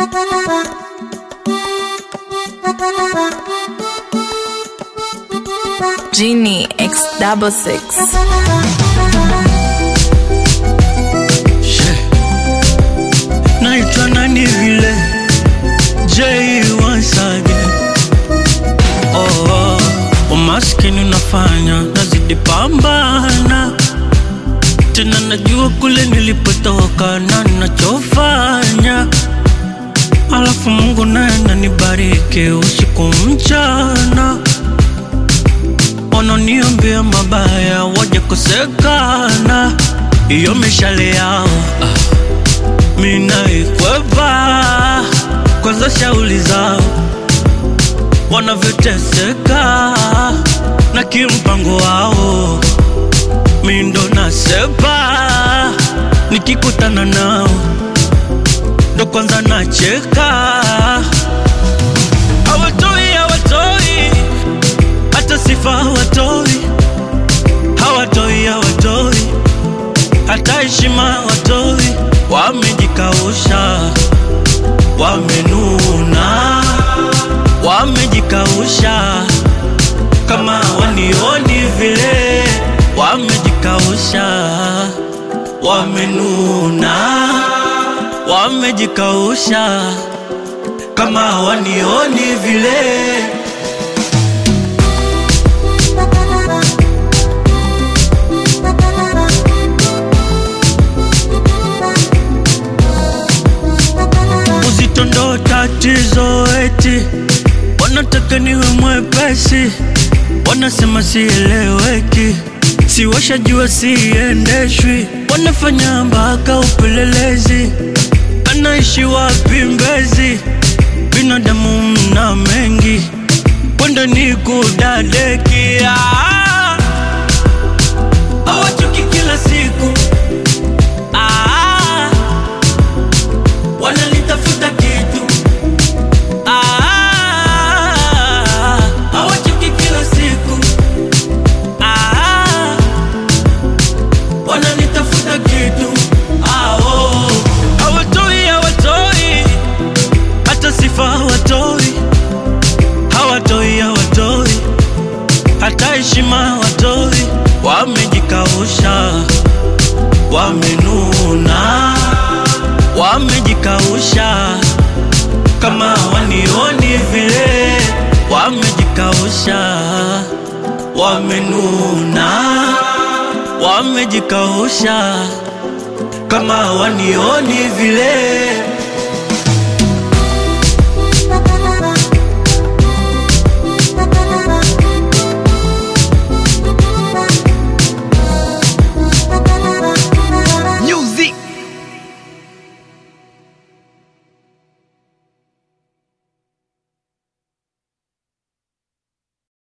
Genie X double six. naitwa nani vile J once again. Oh, oh, umaskini unafanya nazidi pambana tena, najua kule nilipotoka na nachofanya, alafu Mungu naye ananibariki usiku mchana, wananiombea mabaya waje kosekana, iyo mishale yao ah minaikwepa kwanza, shauli zao wanavyoteseka na kimpango wao, mindo nasepa nikikutana nao ndo kwanza nacheka, hawatoi hawatoi hata sifa hawatoi, hawatoi hawatoi hata heshima hawatoi wamejikausha, wamenuna, wamejikausha kama wanioni vile, wamejikausha, wamenuna, wamejikausha kama wanioni vile. Uzito ndo tatizo, eti wanataka niwe mwepesi, wanasema sieleweki, si washajua siendeshwi, wanafanya mpaka upelelezi, anaishi wapi Mbezi? Binadamu mna mengi, kwenda ni kudadekia, hawachoki kila siku ah, wanalitafuta kitu Ah, hawachoki kila siku Ah, wanalitafuta kitu Ah, oh. hawatoi hawatoi hata sifa hawatoi hawatoi hawatoi hata heshima hawatoi wamejikausha wamenuna wamejikausha kama wanioni vile, wamejikausha, wamenuna, wamejikausha kama wanioni vile.